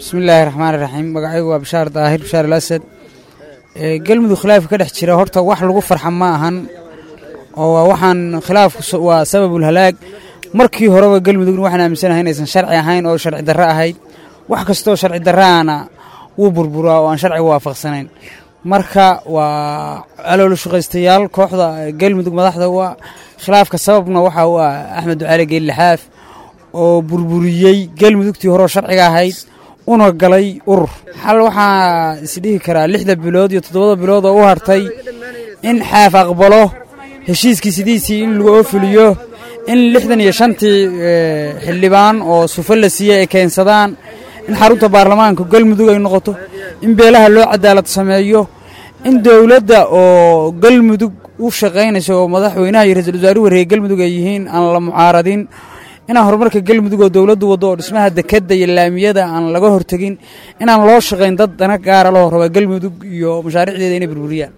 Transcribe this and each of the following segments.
bismillaahi raxmaan iraxiim magacaygu waa bashaar daahir bashaar al asad galmudug khilaafka ka dhex jira horta wax lagu farxa ma ahan oo waa waxaan khilaafku waa sababul halaag markii horeba galmudugna waxaan aaminsanahay inaysan sharci ahayn oo sharci darro ahayd wax kastoo sharci darraana wuu burburaa oo aan sharciga waafaqsanayn marka waa caloolo shaqaystayaal kooxda galmudug madaxda u ah khilaafka sababna waxa u ah axmed ducaali geellixaaf oo burburiyey galmudugtii horeo sharciga ahayd una galay urur xal waxaa isdhihi karaa lixda bilood iyo toddobada bilood oo u hartay in xaaf aqbalo heshiiskii sidiisii in lagu oofuliyo in lixdan iyo shantii xildhibaan oo sufa la siiyey ay keensadaan in xarunta baarlamaanka galmudug ay noqoto in beelaha loo cadaalad sameeyo in dowladda oo galmudug u shaqaynayso oo madaxweynaha iyo ra-isul wasaaruhu wareega galmudug ay yihiin aan la mucaaradin inaan horumarka galmudug oo dowladdu waddo oo dhismaha dekadda iyo laamiyada aan laga hortegin inaan loo shaqayn dad dana gaara loo raba galmudug iyo mashaariicdeeda inay burburiyaan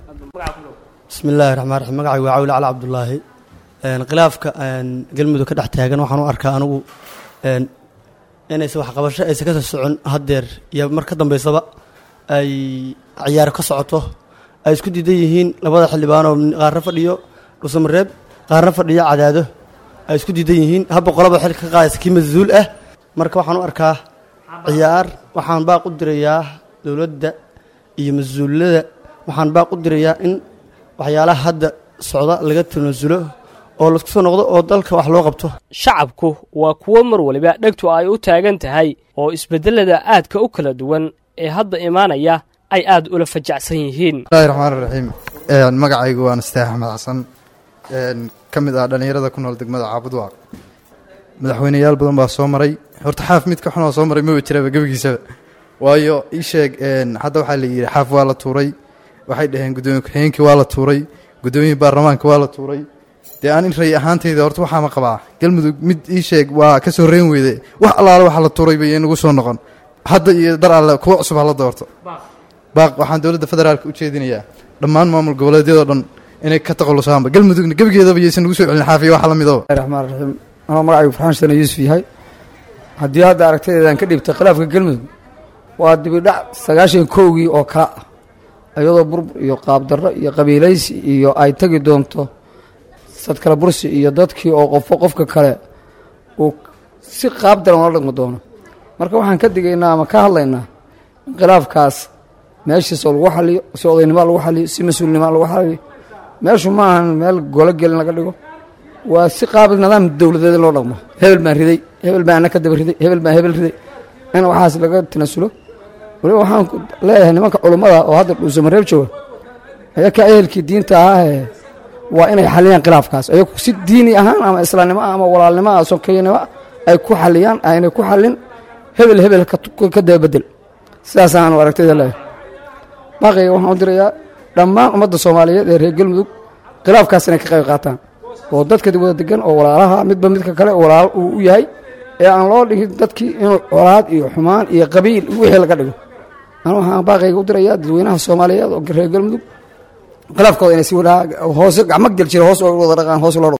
bismi illaahi raxmaan raxiim magacay waa cawle cali cabdulaahi khilaafka galmudug ka dhex taagan waxaan u arkaa anigu inaysa waxqabasho aysa ka soo socon haddeer iyo mar ka dambaysaba ay ciyaaro ka socoto ay isku diidan yihiin labada xildhibaanoo qaarna fadhiyo dhusamareeb qaarna fadhiyo cadaado ay isku diidan yihiin habba qolaba xil ka qaadaysa kii mas-uul ah marka waxaan u arkaa ciyaar waxaan baaq u dirayaa dowladda iyo mas-uulada waxaan baaq u dirayaa in waxyaalaha hadda socda laga tanaasulo oo laisku soo noqdo oo dalka wax loo qabto shacabku waa kuwo mar waliba dhegtu ay u taagan tahay oo isbeddelada aadka u kala duwan ee hadda imaanaya ay aad ula fajacsan yihiin bismillahi raxmaan raxiim magacaygu waa nasteex axmed xasan ka mid ah dhallinyarada ku nool degmada caabudwaaq madaxweyneyaal badan baa soo maray horta xaaf mid ka xunoo soo maray maba jiraba gebigiisaba waayo ii sheeg hadda waxaa la yidhi xaaf waa la tuuray waxay dhaheen guddoomiye ku-xigeenkii waa la tuuray guddoomiye baarlamaanka waa la tuuray dee aan in ray ahaantayda horta waxaama qabaa galmudug mid ii sheeg waa ka soo reen weyde wax allaale waxa la tuuray bay inagu soo noqon hadda iyo dar alle kuwa cusub hala doorto baaq waxaan dowladda federaalka u jeedinayaa dhammaan maamul goboleedyadoo dhan inay ka taqalusaanba galmudugna gebigeedaba yaysan nagu soo celin xaafiya waxa la midaba raxmaan raxiim anoo magacaygu farxaan shana yuusuf yahay haddii hadda aragtadeedaan ka dhiibtay khilaafka galmudug waa dibidhac sagaashan kowgii oo kala ah iyadoo burbur iyo qaabdarro iyo qabiilaysi iyo ay tegi doonto sadkala bursi iyo dadkii oo qofo qofka kale uu si qaab daran oola dhaqmi doono marka waxaan ka digaynaa ama ka hadlaynaa in khilaafkaas meeshiisoo lagu xaliyo si odaynimo lagu xaliyo si mas-uulnimo lagu xaliyo meeshu ma ahan meel golo gelin laga dhigo waa si qaab nidaam dowladeed loo dhaqmo hebel baan riday hebel baan ana ka daba riday hebel baan hebel riday in waxaas laga tanasulo waliba waxaan leeyahay nimanka culummada oo hadda dhuusamareeb jooga ayakaa ehelkii diinta ahaahe waa inay xaliyaan khilaafkaas ayagu si diini ahaan ama islaamnimo ama walaalnimo ah sokeynimo ay ku xaliyaan aynay ku xalin hebel hebel ka dababedel sidaasaan aragtayda leeyahay baaqayga waxaan u dirayaa dhammaan ummadda soomaaliyeed ee reer galmudug khilaafkaas inay ka qayb qaataan oo dadka wada degan oo walaalaha midba midka kale walaal uu u yahay ee aan loo dhigin dadkii inuu colaad iyo xumaan iyo qabiil wixii laga dhigo anu waxaan baaqayga u dirayaa dadweynaha soomaaliyeed oo reer galmudug khilaafkooda inay si hoose gacmo gel jira hoos oo wada dhaqaan hoos loo